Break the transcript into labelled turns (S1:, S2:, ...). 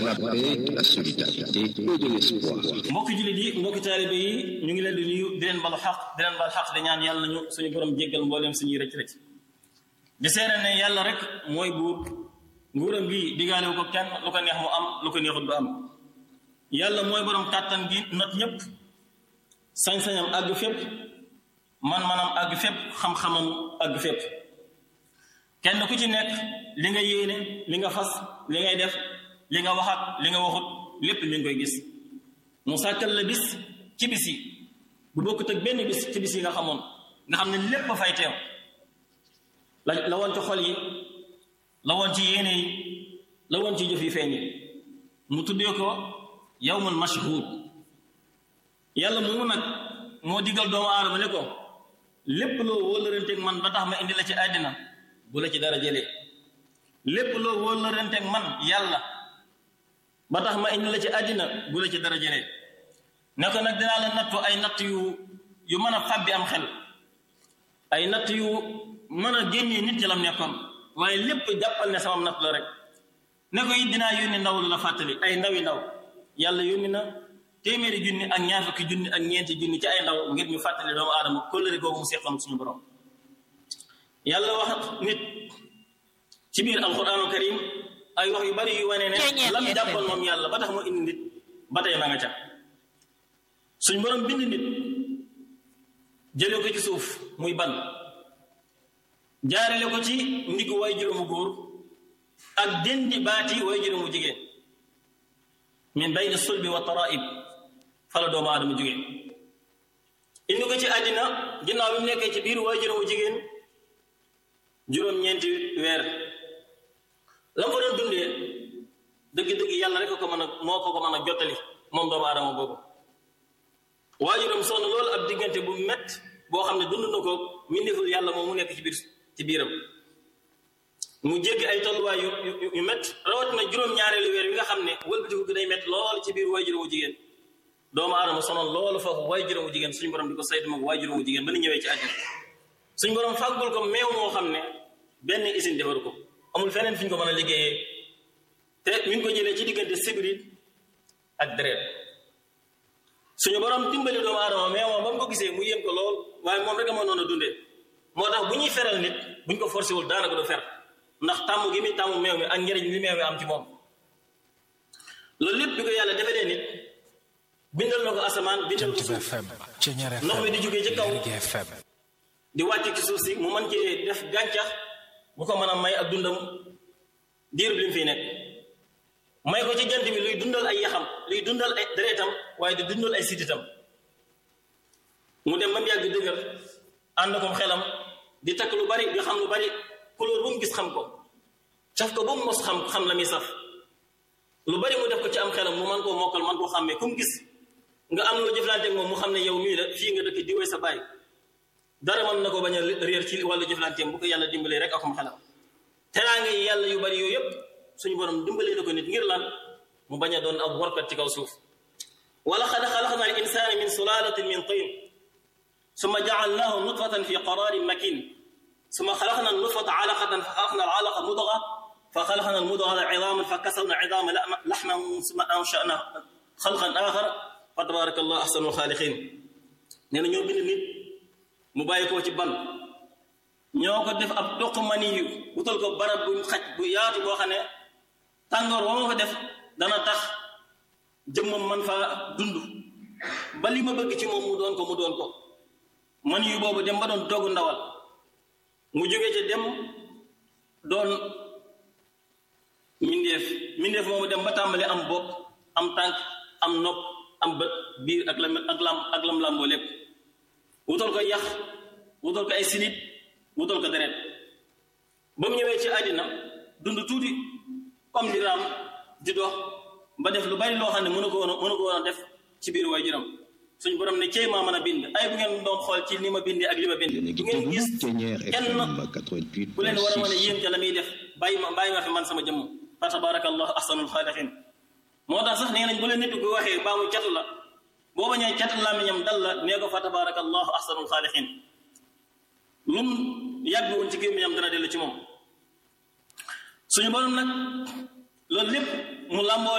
S1: la paix, de la solidarité et de l'espoir.
S2: mbokki jullit yi mbokki taalibe yi ñu ngi leen di nuyu di leen balu xaq di leen bal xaq di ñaan yàlla nañu suñu borom jéggal mbooleem suñuy rëcc rëcc di seere ne yàlla rek mooy buur nguuram gi digaalewu ko kenn lu ko neex mu am lu ko neexut du am yàlla mooy borom kàttan gi not ñëpp sañ-sañam àgg fépp man-manam àgg fépp xam-xamam àgg fépp kenn ku ci nekk li nga yéene li nga fas li ngay def li nga waxat li nga waxut lépp mi ngi koy gis mu sàkkal la bis ci bis yi bu bokkut ak benn bis ci bis yi nga xamoon nga xam ne lépp fay teew la la woon ci xol yi la woon ci yéene yi la woon ci jëf yi feeñ yi mu tuddee ko yawmul mashhud yàlla moomu nag moo digal doomu aadama ne ko lépp loo wóolaranteeg man ba tax ma indi la ci àddina bu la ci dara jëlee lépp loo wóolaranteeg man yàlla ba tax ma indi la ci àddina bu la ci dara jëlee ne ko nag dinaa la nattu ay natt yu yu mën a fàbbi am xel ay natt yu mën a génnee nit ci lam nekkoon waaye lépp jàppal ne sama natt la rek ne ko it dinaa yónni ndaw lu la fàttali ay ndawi ndaw yàlla yónni na téeméeri junni ak ñaar fukki junni ak ñeenti junni ci ay ndaw ngir ñu fàttali doomu aadama kóllëre googu mu seqoon suñu borom yàlla wax nit ci biir alquraanul karim ay wax yu bari yu wane ne lam jàppoon moom yàlla ba tax mu indi nit ba tey ma nga ca suñ borom bind nit jëlee ko ci suuf muy ban jaarale ko ci ndiggu way juróomu góor ak dendi baati way juróomu jigéen min bayni sulbi wa taraib fala doomu aadama jóge indi ko ci àddina ginnaaw bi mu nekkee ci biir way juróomu jigéen juróom-ñeenti weer la mu fa doon dundee dëgg-dëgg yàlla rek ko mën a moo ko ko mën a jottali moom doomu aadama boobu waajuram sonn loolu ab diggante bu mett boo xam ne dund na ko mbindeeful yàlla moom mu nekk ci biir ci biiram mu jéggi ay tolluwaay yu yu yu mett rawatina juróom-ñaareelu weer wi nga xam ne wëlbatiku gi day mett lool ci biir waajuram wu jigéen doomu aadama sonoon loolu foofu waajuram wu jigéen suñu borom di ko saytu moom waajuram wu jigéen ba ni ñëwee ci àddina suñu borom fàggul ko meew moo xam ne benn usine defaru ko amul feneen fi ñu ko mën a liggéeyee te mi ngi ko jëlee ci diggante sibrit ak deret suñu borom dimbali doomu aadama mais moom ba mu ko gisee mu yéem ko lool waaye moom rek a mënoon a dundee moo tax bu ñuy feral nit buñ ko forcé wul daanaka du fer ndax tàmm gi muy tàmm meew mi ak njëriñ li meew mi am ci moom loolu lépp bi ko yàlla defalee nit bindal na ko asamaan bindal ko suuf ndox mi di jógee ci kaw di wàcc ci suuf si mu mën cee def gàncax bu ko mën a may ak dundam diir bi li mu fiy nekk may ko ci jant bi luy dundal ay yaxam luy dundal ay deretam waaye di dundal ay sititam mu dem ba mu yàgg dëgër ànd ko xelam di takk lu bari di xam lu bari couleur bu mu gis xam ko saf ko ba mu mos xam xam la muy saf lu bari mu def ko ci am xelam mu man koo mokkal man koo xàmmee ku mu gis nga am lu jëflante ak moom mu xam ne yow mii la fii nga dëkk di woy sa baay dara mën na ko bañ a réer ci wàllu jëflanteem bu ko yàlla dimbalee rek akum xelam teraanga yi yàlla yu bari yooyu yëpp suñu borom dimbalee na ko nit ngir lan mu bañ a doon ab warkat ci kaw suuf wala xad xalaqna al insana min sulalatin min tin summa jaalnahu nutfatan fi qararin makin summa xalaqna nutfata alaqatan fa xalaqna al alaqa mudga fa xalaqna al mudga idaman fa kasawna idama laxman summa anshana xalqan axar fa tabaraka allah ahsanul xaaliqin nee na ñoo bind nit mu bàyyi koo ci ban ñoo ko def ab toq mani yu wutal ko barab bu xaj bu yaatu boo xam ne tàngoor wa ma fa def dana tax jëmmam man fa dund ba li ma bëgg ci moom mu doon ko mu doon ko mani yu boobu dem ba doon dogg ndawal mu jóge ci dem doon mindeef mindeef moomu dem ba tàmbali am bopp am tànk am nopp am bët biir ak lam ak lam ak lam lamboo lépp wutal ko yax wutal ko ay silib wutal ko deret ba mu ñëwee ci àddina dund tuuti comme di raam di dox ba def lu bari loo xam ne mënu ko woon mënu ko woon a def ci biir waay juram suñ borom ne cey maa mën a bind ay bu ngeen doon xool ci ni ma bindee ak li ma bind du ngeen gis kenn ku leen war a mën a yéem ca la muy def bàyyi ma bàyyi ma fi man sama jëmm fa tabarakallahu ahsanul xaaliqin moo tax sax nee nañ bu leen nit ko waxee mbaa mu cat la boo bañee cat làmmiñam dal la nee ko fa tabarakallahu ahsanul xaaliqin lum yàgg woon ci gémmiñam dana dellu ci moom suñu borom nag loolu lépp mu làmboo